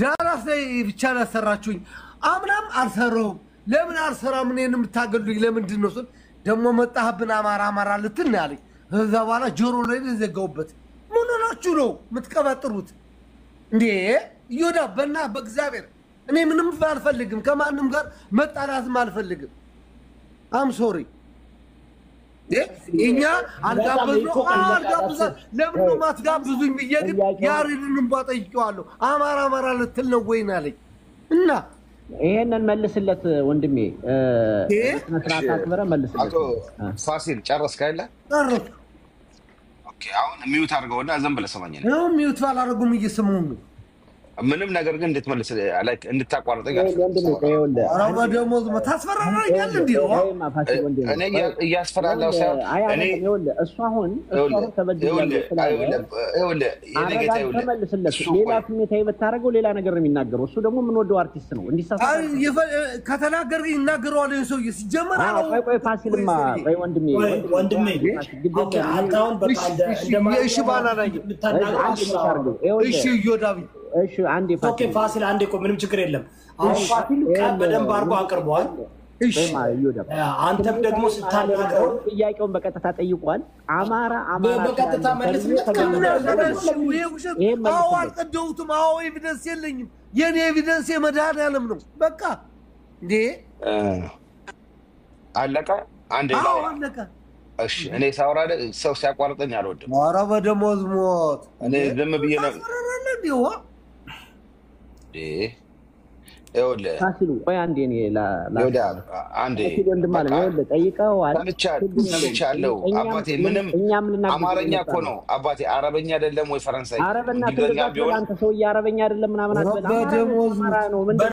ዳላስ ላይ ብቻ ነው ያሰራችሁኝ። አምናም አልሰራውም። ለምን አልሰራም? እኔን የምታገሉኝ ለምንድን ነው ስል ደግሞ መጣህብን አማራ አማራ ልትን ነው ያለኝ። ከዛ በኋላ ጆሮ ላይ ነው የዘጋሁበት። ምን ሆናችሁ ነው የምትቀባጥሩት እንዴ? እዮዳ በና በእግዚአብሔር እኔ ምንም አልፈልግም። ከማንም ጋር መጣላትም አልፈልግም። አም ሶሪ እኛ አልጋበዝነው አልጋብዘ ለምን ነው ማትጋብዙኝ ብዬ ግን ያሬድን እንባ ጠይቄዋለሁ። አማራ አማራ ልትል ነው ወይን አለኝ እና ይሄንን መልስለት ወንድሜ፣ እ፣ ይሄ? በስነ ስርዓት አክብረህ መልስለት። አቶ ፋሲል ጨረስክ አይደለ? ጨረስኩ። ኦኬ፣ አሁን ሚዩት አድርገውና ዝም ብለህ ስማኝ። እኔ ይኸው ሚዩት ባላደረጉም እየሰሙኝ ነው። ምንም ነገር ግን እንድትመልስ like እንድታቋርጠኝ ይሄ ወንድሜ ቆይ ይኸውልህ፣ ኧረ በደሞዝ ታስፈራራኛል እንዲ ይሄማ ፋሲል ወንድሜ፣ እኔ እያ- እያስፈራለሁ ሳይሆን አይ እኔ አይደለም፣ ይኸውልህ እሱ አሁን እሱ አሁን ተበድያለሁ ስላለ የኔ ጌታ አረጋግተህ ይኸውልህ፣ መልስለት። እሱ ሌላ ቆይ፣ ስሜታዊ ብታደርገው ሌላ ነገር ነው የሚናገረው። እሱ ደግሞ የምንወደው አርቲስት ነው። እንዲሳሳት ከተናገር ይናገረዋል ይህን ሰውዬ ሲጀመር አዎ፣ አለው። ቆይ ቆይ ፋሲልማ ቆይ ወንድሜ ወይ ወንድሜ ግድ ኦኬ፣ የለም። አንተ አሁን በቃ እሺ፣ እንደ- እሺ፣ እንደ የእሺ ባላ ላይ ልታናግረው አንድ አትችልም። አድርገው። ይኸውልህ፣ እሺ እዮዳቢ እሺ አንዴ ኦኬ ፋሲል ፋሲል አንዴ ቆይ፣ ምንም ችግር የለም። አሁን ፋሲል ቃል በደንብ አድርጎ አቅርቧል። እሺ ወይም ይሁዳ አንተም ደግሞ ስታናግረው ጥያቄውን በቀጥታ ጠይቋል። አማራ አማራ በቀጥታ ስላለ መልስለት ተብሎ ከነገረሽ ተብሎ ይሄ ውሸት ይሄን አዎ መልስለት። አልቀደውትም አዎ ኤቪደንስ የለኝም የኔ ኤቪደንስ የመድኃኒዓለም ነው በቃ እንዴ እ፣ አለቀ። አንድ አዎ አለቀ እሺ፣ እኔ ሳወራ ደ- ሰው ሲያቋርጠኝ አልወድም። ኧረ በደሞዝ ሞት እኔ ዝም ብዬ ነው ታስፈራራለህ እንዴ ዋ እንዴ? ይኸውልህ ፋሲሉ ቆይ አንዴ እኔ ላ- ላ- ይኸውልህ፣ አንዴ ፋሲል ወንድም አለ በቃ ይኸውልህ ጠይቀኸዋል። ሰምቻ- ችግር የለውም። ሰምቻለሁ እኛም- አባቴ። ምንም እኛም ልናግዝህ አማርኛ የመጣ እኮ ነው አባቴ፣ አረበኛ አይደለም ወይ ፈረንሳይ፣ ኧረ በእናትህ እንግሊዝኛ እንደዛ ቢሆን አንተ ሰውዬ አረበኛ አይደለም ምናምን ኧረ አትበል። አማራ ነው፣ በደሞዝ አማራ ነው ምንድን ነው